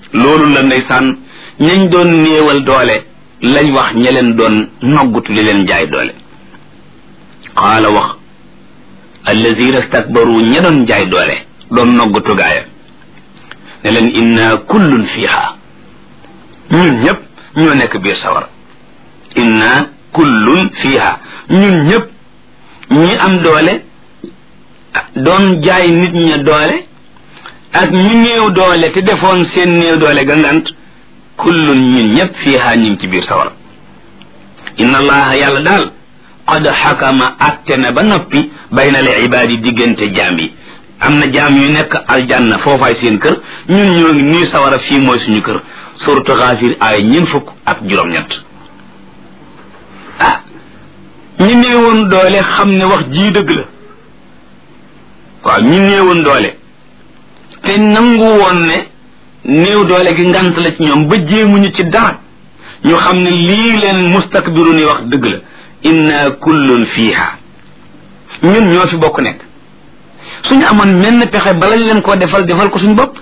loolu la ndeysaan ñañ doon néewal doole lañ wax ña leen doon noggutu li leen jaay doole qaala wax allazina stakbaru ña doon jaay doole doon noggutu gaaya ne leen inna kullun fiha ñun ñëpp ñoo nekk biir sawara inna kullun fiha ñun ñëpp ñi am doole doon jaay nit ña doole ak ñu néew doole te defoon seen néew doole gangant kullun ñun ñëpp fiha ñu ngi ci biir sawara inna allaha yàlla daal qad xakama atte na ba noppi bayna al ibaadi diggante jaam yi am na jaam yu nekk aljanna foofaay seen kër ñun ñoo ngi nii sawara fii mooy suñu kër suratu xaafir ay ñeen fukk ak juróom-ñett ah ñi néewoon doole xam ne wax jii dëgg la waaw ñi néewoon doole te nangu woon ne néew doole gi ngant la ci ñoom ba jéemuñu ci dara ñu xam ne lii leen mustakbiru ni wax dëgg la inna kullun fiiha ñun ñoo fi bokk nekk suñu amoon menn pexe balañ leen koo defal defal ko suñu bopp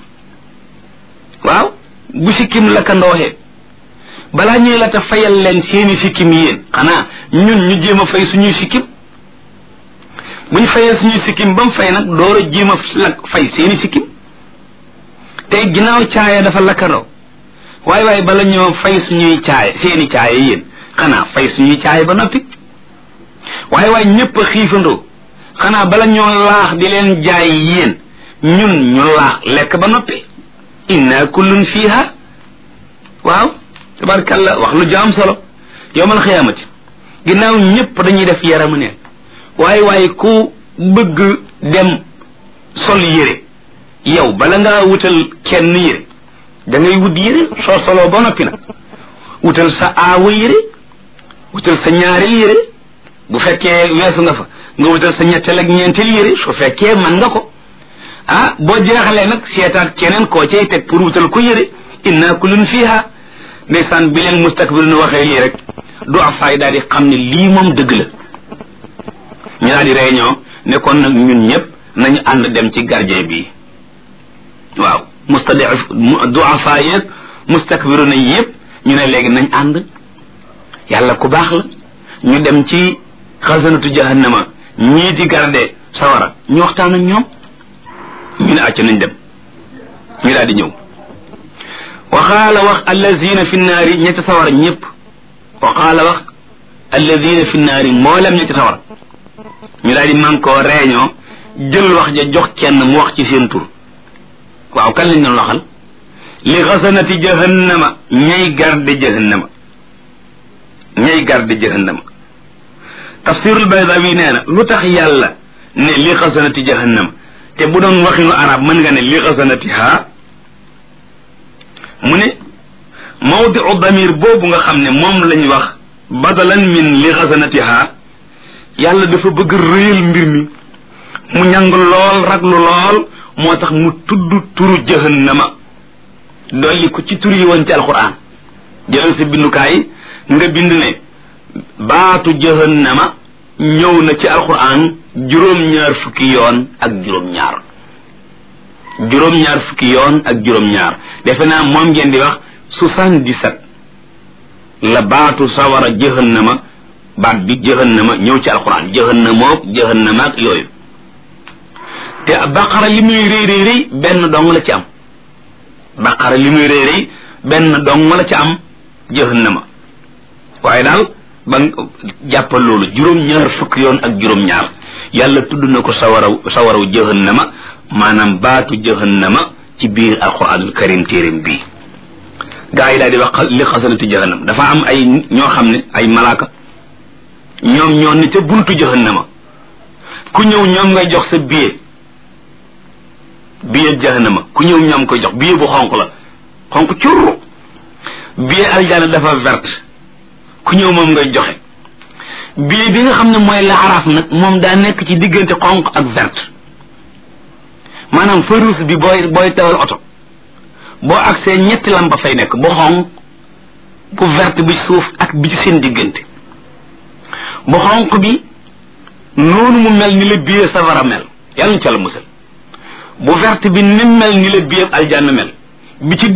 waaw bu sikkim la ka ndooxee balaa ñuy la ta fayal leen seeni sikkim yéen xanaa ñun ñu jéem a fay suñuy sikkim buñ fayee suñuy sikkim ba mu fay nag door a jéem a la fay seeni sikkim tey ginnaaw caaya dafa lakkandoo waaye waaye bala ñoo fay suñuy caaya seeni caaya yéen xanaa fay suñuy caaya ba noppi waaye waaye ñëpp a xiifandoo xanaa bala ñoo laax di leen jaay yéen ñun ñu laax lekk ba noppi inna kullun fiha waaw tabarkalla wax lu jaam solo yowmal xiyaamati ginnaaw ñëpp dañuy def yaramu ne waaye waaye ku bëgg dem sol yére yow bala ngaa wutal kenn yére da ngay wut yére soo soloo ba noppi nag wutal sa aawa yére wutal sa ñaareel yére bu fekkee weesu nga fa nga wutal sa ñetteel ak ñeenteel yére su fekkee man nga ko ah boo jeexalee nag seetaat keneen koo cay teg pour wutal ko yére inna kullun fiha ndeysaan bi leen mustakbir nu waxee lii rek du afaay daal di xam ne lii moom dëgg la ñu daal di réunion ne kon nag ñun ñëpp nañu ànd dem ci gardien bi waaw mustadif du afaay yeeg mustakbiru na yëpp ñu ne léegi nañ ànd yàlla ku baax la ñu dem ci xasanatu jahannama ñii di garde sawara ñu waxtaan ak ñoom ñu ne acca nañ dem ñu daal di ñëw waxaala wax allazina fi naari ñetti sawara ñëpp waxaala wax allazina fi naari mboolem ñetti sawara ñu daal di man koo réunion jël wax ja jox kenn mu wax ci seen tur waaw kan lañ doon waxal li xasanati jahannama ñay garde jahannama ñay garde jahannama tafsirul baydawi nee na lu tax yàlla ne li xasanati jahannama te bu doon waxinu arab mën nga ne li xasanati ha mu ne mawdiu damir boobu nga xam ne moom lañ wax badalan min li xasanati ha yàlla dafa bëgg réyal mbir mi mu ñàng lool raglu lool moo tax mu tudd turu jahannama dolli ko ci tur yi woon ci alquran jëlal sa bindukaay nga bind ne baatu jahannama ñëw na ci alquran juróom-ñaar fukki yoon ak juróom-ñaar juróom-ñaar fukki yoon ak juróom-ñaar defe naa moom ngeen di wax soixante-dix-sept la baatu sawara jahannama baat bi jahannama ñëw ci alquran jahannamook jahannama ak yooyu te baqara li muy rëy rëy rëy benn dong la ci am baqara li muy rëy rëy benn dong la ci am jahannama waaye daal ba jàppal loolu juróom-ñaar fukk yoon ak juróom-ñaar yàlla tudd na ko sawaraw sawaraw jahannama maanaam baatu jahannama ci biir alquranul karim téeréem bii gaa yi daal di wax li xasanati jahannam dafa am ay ñoo xam ne ay malaaka ñoom ñoo ne ca buntu jahannama ku ñëw ñoom ngay jox sa billet billet jahannama ku ñëw ñoom koy jox billet bu xonq la xonq curru billet aljana dafa verte ku ñëw moom ngay joxe billet bi nga xam ne mooy laaraaf nag moom daa nekk ci diggante xonq ak verte maanaam feu rouge bi booy booy tawal oto boo agsee ñetti lampa fay nekk bu xonq bu verte bi suuf ak bi ci seen diggante bu xonq bi noonu mu mel ni la billet safara mel yàlla ñu ca la musal bu verte bi ni mel ni la billet aljanna mel bi ci